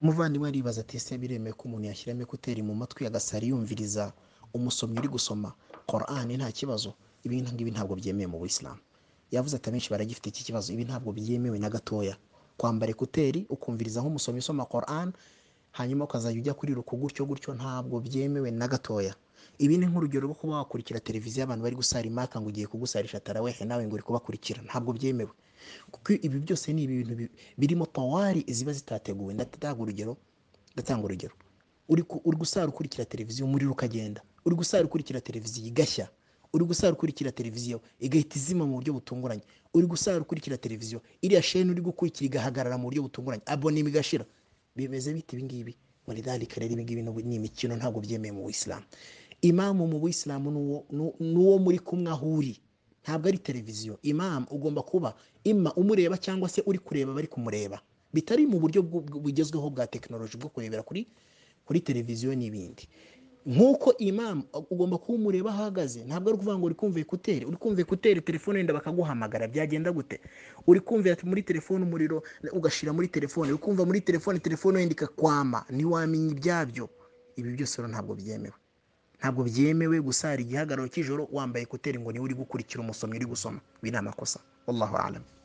Umuvandimwe aribaza ati ese biremewe ko umuntu yashyiramo ekuteri mu matwi agasara yumviriza umusomyi uri gusoma Korani nta kibazo? Ibi ngibi ntabwo byemewe mu Buyisilamu. Yavuze ati abenshi baragifite iki kibazo, ibi ntabwo byemewe na gatoya. Kwambara ekuteri ukumviriza nk'umusomyi usoma Korani, hanyuma ukazajya ujya kuri ruku gutyo gutyo, ntabwo byemewe na gatoya. Ibi ni nk'urugero rwo kuba wakurikira televiziyo abantu bari gusara imaka ngo ugiye kugusarisha tarawehe nawe ngo uri kubakurikira, ntabwo byemewe. Kuko ibi byose ni ibintu bi- birimo powari ziba zitateguwe. Ndatanga urugero, ndatanga urugero. Uri, ku- uri gusara ukurikira televiziyo umuriro ukagenda, uri gusara ukurikira televiziyo igashya, uri gusara ukurikira televiziyo igahita izima mu buryo butunguranye, uri gusara ukurikira televiziyo iriya sheni uri gukurikira igahagarara mu buryo butunguranye, abonema igashira. Bimeze bite ibi ngibi? Walidhalika rero ibi ngibi ni imikino ntabwo byemewe mu Buyisilamu. Imamu mu Buyisilamu ni uwo ni- ni uwo muri kumwe aho uri ntabwo ari televiziyo imamu ugomba kuba ima umureba cyangwa se uri kureba bari kumureba bitari mu buryo bw- bw- bugezweho bwa tekinoloji bwo kurebera kuri kuri televiziyo n'ibindi nk'uko imamu ugomba kuba umureba aho ahagaze ntabwo ari ukuvuga ngo uri kumva ekuteri uri kumva ekuteri telefone yenda bakaguhamagara byagenda gute uri kumva ati muri telefone umuriro ugashira muri telefone uri kumva muri telefone telefone yenda ikakwama ntiwamenya ibyabyo ibi byose rero ntabwo byemewe ntabwo byemewe gusara igihagararo cy'ijoro wambaye ekuteri ngo niwe uri gukurikira umusomyi uri gusoma ibi ni amakosa wallahu alam